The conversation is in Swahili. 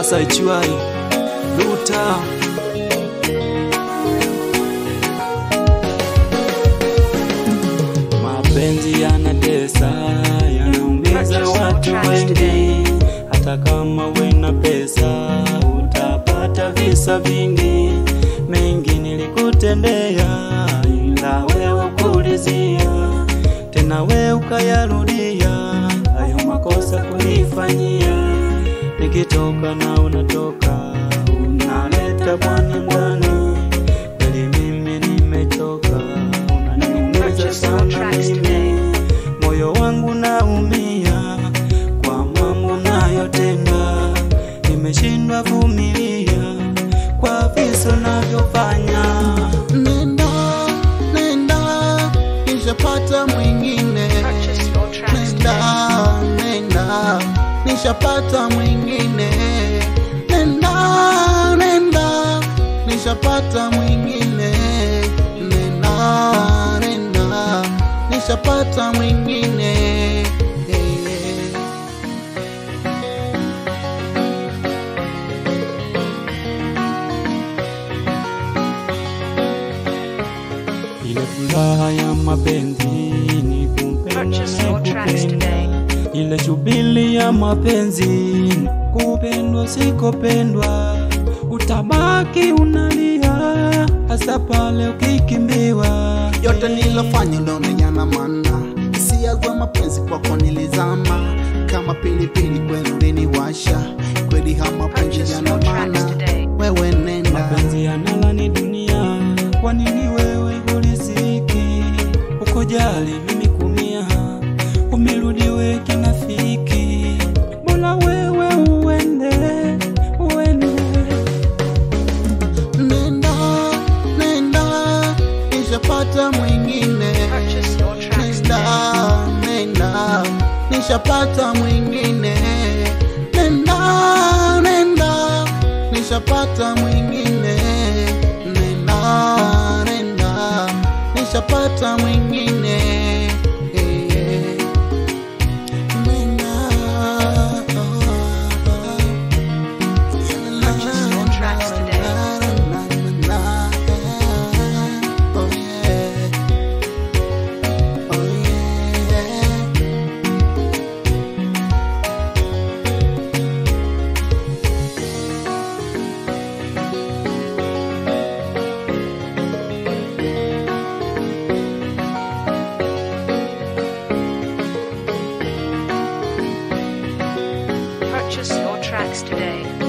Masai Chuai Luta Mapenzi yanatesa, yanaumiza watu wengi. Hata kama wena pesa, utapata visa vingi. Mengi nilikutendea, ila wewe kulizia, tena we ukayarudia hayo makosa kunifanyia. Nikitoka na unatoka, unaleta bwana ndani, kweli mimi nimechoka, unaniumiza sana mimi, moyo wangu naumia kwa mambo nayotenda, nimeshindwa vumilia kwa viso navyofanya. Nenda, nenda, nishapata mwingine. Purchase your tracks Nenda, today. nenda, nishapata mwingine. Nenda, nenda, nishapata mwingine. Nenda, nenda, nishapata mwingine. Eh, Ile furaha ya mapenzi ni kumpenda Purchase na your tracks kupenda, today. ile shubili ya mapenzi kupendwa sikopendwa, utabaki unalia hasa pale ukikimbiwa. yote nilofanya uliona yana maana, hisia za mapenzi kwako nilizama kama pilipili, kweli uliniwasha kweli, hama mapenzi Purchase yana your tracks maana. today. Wewe nenda, Mapenzi yanalani dunia, kwa nini wewe ulisiki ukojali mimi kumia, umerudi we kinafiki, bora wewe uende uende nenda, nenda, nishapata mwingine. Purchase your tracks today. Nenda, nenda, nishapata mwingine. Nenda, nenda, nishapata mwingine. Nenda, nenda, nishapata mwingine. Eh, nenda, Purchase your tracks today. Oh yeah. Oh yeah. Purchase your tracks today.